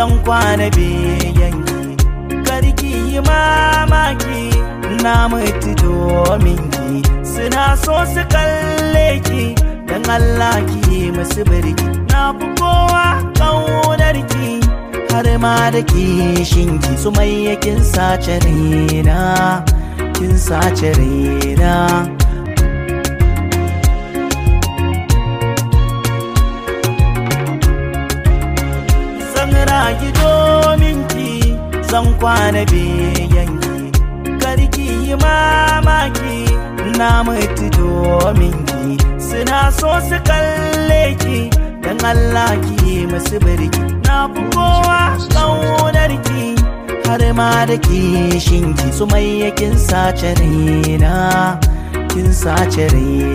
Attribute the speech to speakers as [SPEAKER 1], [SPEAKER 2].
[SPEAKER 1] zan kwana beyanki karki yi mamaki na mutu domin ki suna so su kalle ki dan Allah ki musu birki na fi kowa kaunar ki har ma da kishin ki su mai kin sace raina kin sace raina zan rayu domin ki zan kwana beyanki karki yi mamaki na mutu domin ki suna so su kalle ki dan Allah ki musu birki na fi kowa kaunar ki har ma da kishin ki su mai kin sace raina kin sace raina